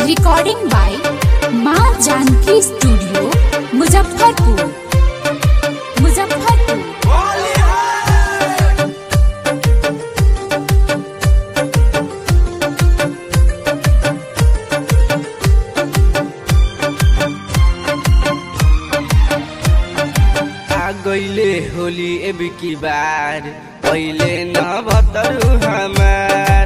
recording by माँ Janaki studio Muzaffarpur Muzaffarpur आ गईले होली एब की बार पहले न भतरू हमार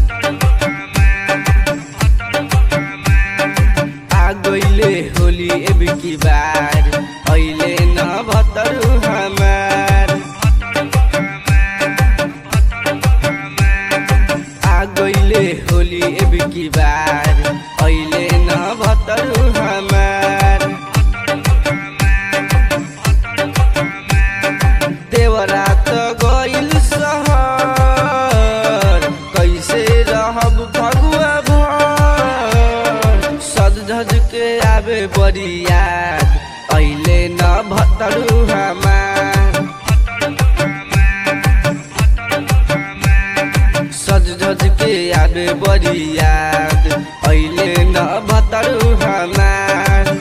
आ गईले होली एब की बार पहले न भतरू हमार आ गईले होली एब की बार पहले न भतरू हमार देवरा त गइल सहर कैसे रहब फगुआ भर सज धज के आवे बड़ी याद अइले न भतरू हमार सज धज के आवे बड़ी याद अइले न भतरू हमार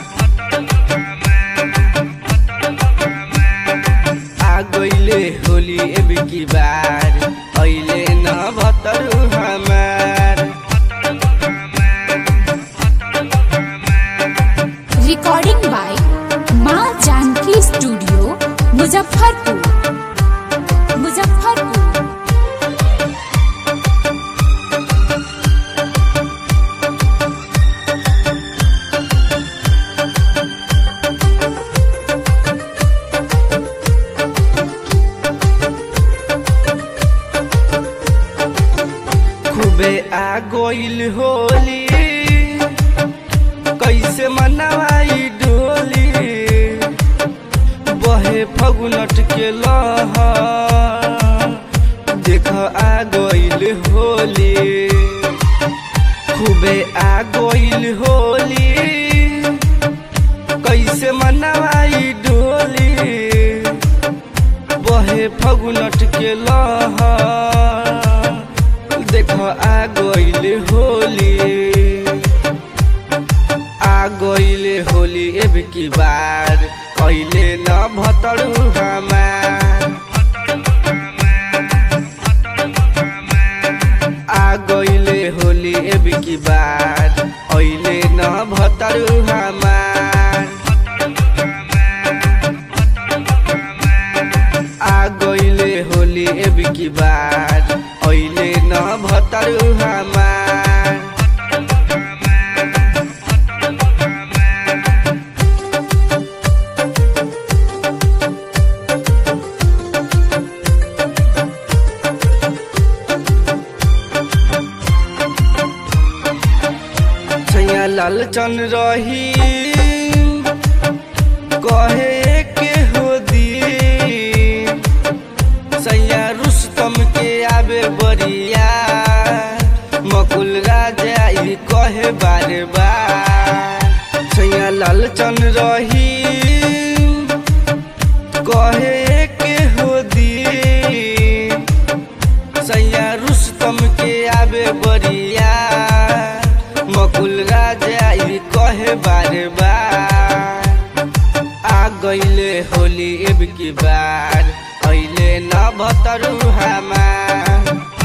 आ गईले होली एब की बार अइले न भतरू हमार रिकॉर्डिंग बाय माँ जानकी स्टूडियो मुजफ्फरपुर मुजफ्फरपुर खूबे आ गईल होली कैसे मनवाई डोली बहे फगुनट के लहर देख आ गईल होली खूबे आ गईल होली कैसे मनवाई डोली बहे फगुनट के लहर देख आ गईल होली आ गईल होली एब की बार कैले न भतरू हमार आ गईले होली एब की बार ऐले न भतरू हमार आ गईले होली एब की बार ऐले न भतरू हमार छैया लालचन रही कहे के हो दी सैया रुस्तम के आबे बरिया मकुल राजा ई कहे बारे बार सैया लालचन रही कहे के हो दी सैया रुस्तम के आबे बरिया मकुल राजा ई कहे बारे बार आ गईले होली एब की बार अइले न भतरू हमार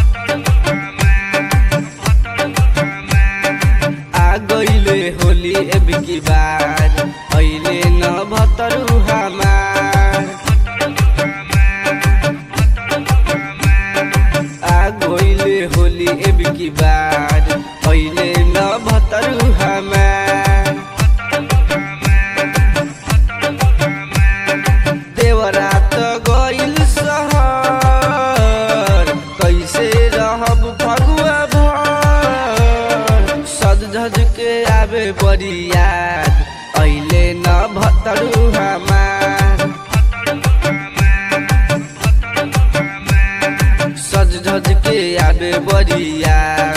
आ गईले होली एब की बार अइले न भतरू हमार आ गईले होली एब की बार अइले न भतरू हमार देवरा त गइल सहर कैसे रहब फगुआ भर सज धज के आवे बड़ी याद अइले न भतरू हमार सज धज के आवे बड़ी याद